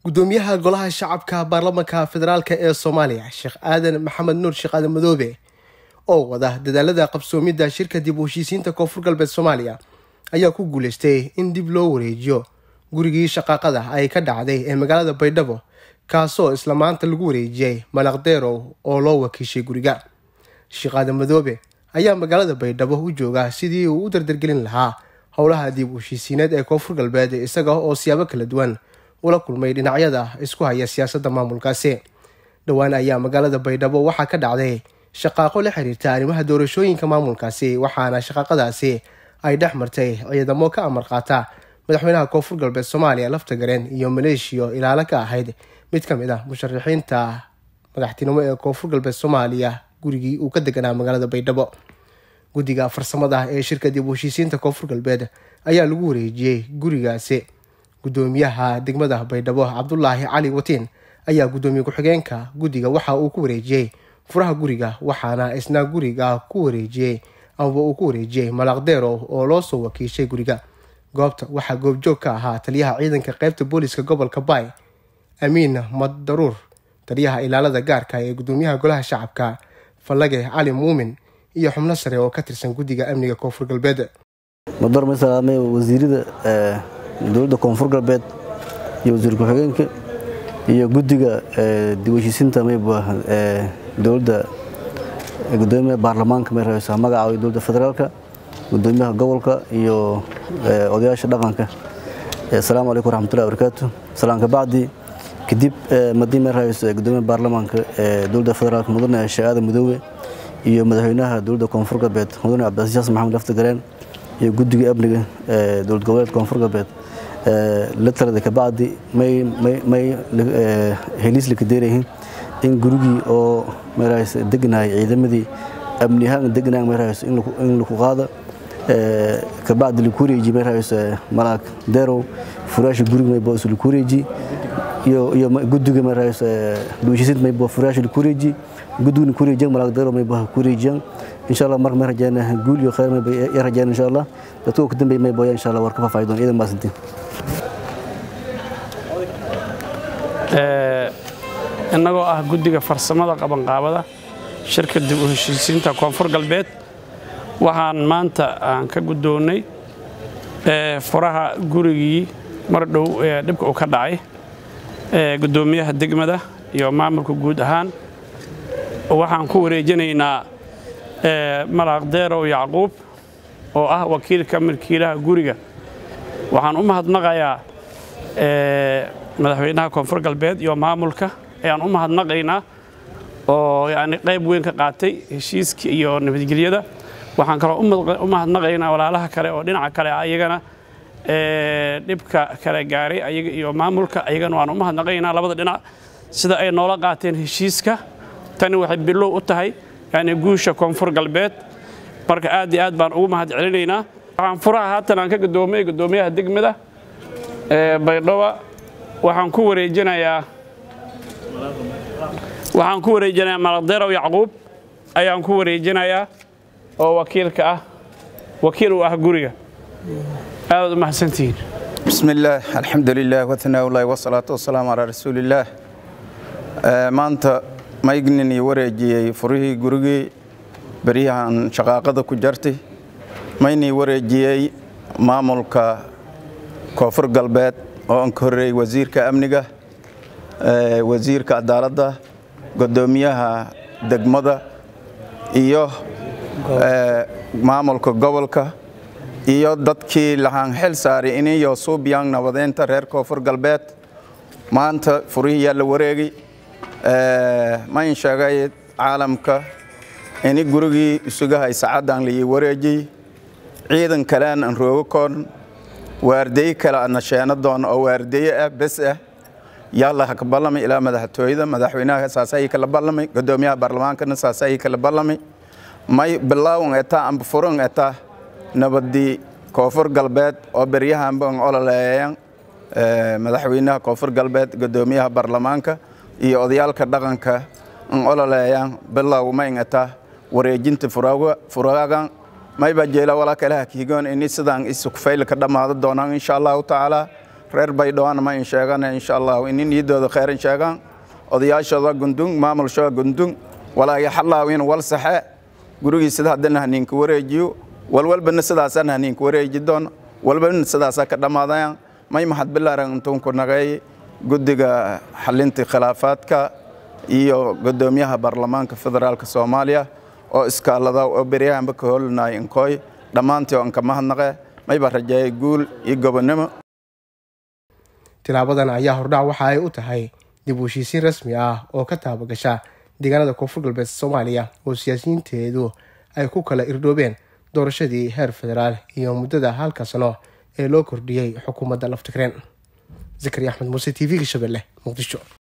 gudoomiyaha golaha shacabka baarlamanka federaalk ee soomaaliya sheekh aadan maxamed nuur sheekh aadan madoobe oo wada dadaalada qabsoomidda shirka dib u heshiisiinta koonfur galbeed soomaaliya ayaa ku guuleystay in dib loo wareejiyo gurigii shaqaaqada ay ka dhacday ee magaalada baydhabo kaasoo isla maanta lagu wareejiyey malaqdeerow oo loo wakiishay guriga sheekh aadan madoobe ayaa magaalada baydhabo u jooga sidii uu u dardargelin lahaa howlaha dib u heshiisiineed ee koonfur galbeed isaga oo siyaabo kala duwan ula kulmay dhinacyada isku haya siyaasadda maamulkaasi dhowaan ayaa magaalada baydhabo waxaa ka dhacday shaqaaqo la xiriirta arrimaha doorashooyinka maamulkaasi waxaana shaqaaqadaasi ay dhex martay ciidamo ka amar qaata madaxweynaha koonfur galbeed soomaaliya laftagareen iyo maleeshiyo ilaalo ka ahayd mid ka mid ah musharaxiinta madaxtinimo ee koonfur galbeed soomaaliya gurigii uu ka deganaa magaalada baydhabo guddiga farsamada ee shirka dib u heshiisiinta koonfur galbeed ayaa lagu wareejiyey gurigaasi gudoomiyaha degmada baydhabo cabdulaahi cali watiin ayaa gudoomiye ku-xigeenka guddiga waxa uu ku wareejiyey furaha guriga waxaana isna guriga ku wareejiyey amaba uu ku wareejiyey malaqdeerow oo loo soo wakiishay guriga goobta waxaa goobjoog ka ahaa taliyaha ciidanka qeybta booliska gobolka baay amiin maddaruur taliyaha ilaalada gaarka ee gudoomiyaha golaha shacabka fallage cali muumin iyo xubno sare oo ka tirsan guddiga amniga koonfur galbeed madar masalaame wasiirada dowladda koonfur galbeed iyo wasiir ku-xigeenka iyo guddiga dib heshiisiinta mayba dowladda gudoomiyaha baarlamaanka may rabeysaa magaca dowladda federaalka gudoomiyaha gobolka iyo odayaasha dhaqanka asalaamu calaykum waraxmatullahi barakaatu salaan ka bacdi kadib madii may rabeysa gudoomiyaha baarlamaanka dowladda federaalka mudane sheekh aadan madoobe iyo madaxweynaha dowladda koonfur galbeed mudane cabdicasiis xasan maxamed laftagareen iyo guddiga amniga dowlad goboleed koonfur galbeed la talada kabacdi may heliis la kadeerayihiin in gurigii oo marahays degnahay ciidamadii amni ahaan degnahay marahays in laku qaada kabacdi laku wareeji marahays malaag deerow furaasha guriga maybo is laku wareeji iyo guddiga marahays duushisiinta maybo furaasha laku wareeji guddigana ku wareejiyan malaag deerow maybo ku wareejiyaan insha allah marka may rajayna guul iyo khayr mayba ya rajayna insha allah dadka ka dambeeya maybo insha allah war ka faafaahi doon ciidan maasantiin innagoo ah guddiga farsamada qabanqaabada shirka dib u heshiisiinta koonfur galbeed waxaan maanta aan ka guddoonnay furaha gurigii mar dhow ee dhibka uu ka dhacay guddoomiyaha degmada iyo maamulka guud ahaan waxaan ku wareejinaynaa malaaqdeerow yacquub oo ah wakiilka milkiilaha guriga waxaan u mahadnaqayaa madaxweynaha koonfur galbeed iyo maamulka ayaan u mahadnaqaynaa oo yani qayb weyn ka qaatay heshiiska iyo nabadgelyada waxaan kaloo u mahadnaqaynaa walaalaha kale oo dhinaca kale ayagana dhibka kale gaaray ayaga iyo maamulka ayagana waan u mahadnaqaynaa labada dhinac sida ay noola qaateen heshiiska tani waxay bilow u tahay yani guusha koonfur galbeed marka aad iyo aad baan ugu mahad celinaynaa waxaan furaha haatan aan ka gudoomay gudoomiyaha degmada baydhaba waxaan ku wareejinayaa waxaan ku wareejinayaa malaqdeerow yacquub ayaan ku wareejinayaa oo wakiilka ah wakiil uu ah guriga aadaad u mahadsantihiin بسم الله الحمد لله وثناء الله والصلاة والسلام على رسول الله maanta maygnin iyo wareejiyey furihii gurigii beryahan shaqaaqada ku jartay maynii wareejiyey maamulka koonfur galbeed oo aan ka horreeyey wasiirka amniga wasiirka cadaaladda guddoomiyaha degmada iyo maamulka gobolka iyo dadkii lahaan xil saaray iniyo suubyang nabadeynta reer koonfur galbeed maanta furihii yaa la wareegay mayn sheegay caalamka ini gurigii isugahay sacaddan laii wareejiyey ciidan kalean aan roogo koon waardeeye kale ana sheena doon oo waardeeye ah bes ah yalla ha ka ballamay ilaa madaxtooyada madaxweynaha saasayii kala ballamay guddoomiyaha baarlamaankana saasayii kala ballamay may bilaawan etaa amba furan etaa nabadii koonfur galbeed oo beryahanba an ololeeyaan madaxweynaha koonfur galbeed guddoomiyaha baarlamaanka iyo odayaalka dhaqanka an ololeeyaan bilow mayn etaa wareejinta furaagan mayba jeela walaa kalaha kiigoon ini sidaan isukfayl ka dhammaado doonaan insha allahu tacaala reer baydhawaan ma in sheegana insha allahu inin niidooda kheyran sheegaan odayaashooda gundung maamulshooda gundung walaagi xallaaw in wal saxe gurigii sida haddana haniinka wareejiyo walwalbana sidaasaan haniinka wareeji doon walbana sidaasaa ka dhammaadayaan may mahad bilaaran intuunku nagay guddiga xalinta khilaafaadka iyo guddoomiyaha baarlamaanka federaalka soomaaliya oo iskaalada oo beryahanba ka holinaya inkooy dhammaantii oo inka mahadnaqe mayba rajeeyay guul iyo gobonnimo tilaabadan ayaa hordhac waxa ay u tahay dib u heshiisiin rasmi ah oo ka taabagasha deegaanada koonfur galbeed soomaaliya oo siyaasiyiinteedu ay ku kala irdhoobeen doorashadii heer federaal iyo muddada halka sano ee loo kordhiyey xukuumadda laftigreen zakari axmed muuse t v-ga shabeelle muqdisho